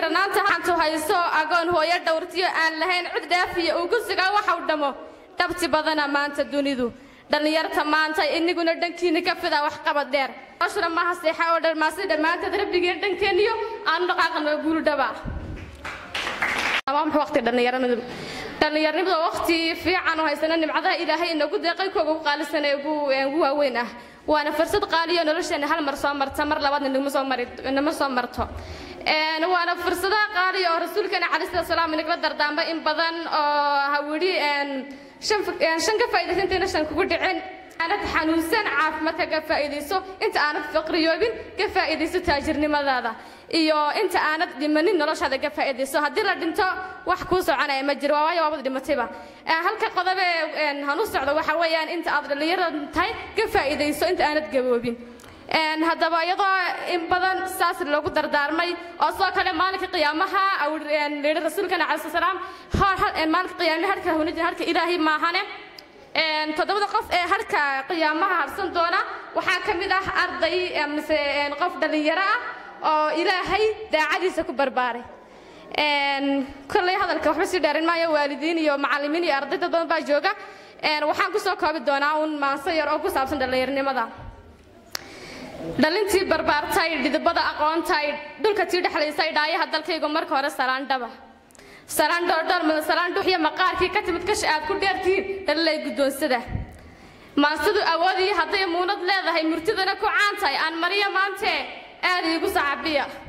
darnaanta hantu hayso agoon hooyo dhowrtiyo aan lahayn cid dhaafiya uu ku sugaa waxa u dhammo dhabti badana maanta dunidu dhallinyarta maanta iniguna dhankiina ka fida waxqabad dheer ashra maaha seexa oo dharmaasi dhammaanteed rabbigeen dhankeeniyo aanu dhaqaaqano guuldhaba waqti dhallinyaranimadu dhallinyarnimada waqti fiican oo haysana nimcadaha ilaahay inagu deeqay kooga ugu qaalisan ee ugu waaweyn ah waana fursad qaaliyo nolosheena hal mar soo marta mar labaadna naguma soo mari nama soo marto waana fursadaha qaaliya oo rasuulkeena calayhi salaatu salaam inagala dardaamba in badan oo hawidhi shan ka faa'iidaysa intayna shan kugu dhicin aanad xanuunsan caafimaadka ka faa'iidayso inta aanad faqriyoobin ka faa'iidayso taajirnimadaada iyo inta aanad dhimanin noloshaada ka faa'iidayso haddii la dhinto wax kuu soconaya ma jiro waayo waabad dhimatayba halka qodobe hanu socdo waxa weeyaan inta aad dhallinyarada tahay ka faa'iidayso inta aanad gaboobin haddaba iyadoo in badan saas loogu dardaarmay oo sidoo kale maalinka qiyaamaha lihi rasuulkana calayhi salaam maalinka qiyaamaha harka hunajin harka ilaahay maahane toddobada qof ee harka qiyaamaha harsan doona waxaa ka mid ah arday mise qof dhallinyaro ah oo ilaahay daacadiisa ku barbaaray kolley hadalka waxba sii dheerin maayo waalidiin iyo macallimiin iyo arday dad badan baa jooga waxaan kusoo koobi doonaa uun maanso yar oo ku saabsan dhallinyarnimada dhalintii barbaartay dhidibada aqoontay dhulka tii dhexlaysay dhaayaha dalkaygu marka hore salaandhaba salaandhoodhoormada salaandhuuxyo maqaarkii ka timid kash aad ku dheertihiin dhalilay guddoonsada maansadu awoodii hadday muunad leedahay murtidana ku caan tahay aan mariya maantee aad iigu sacabiya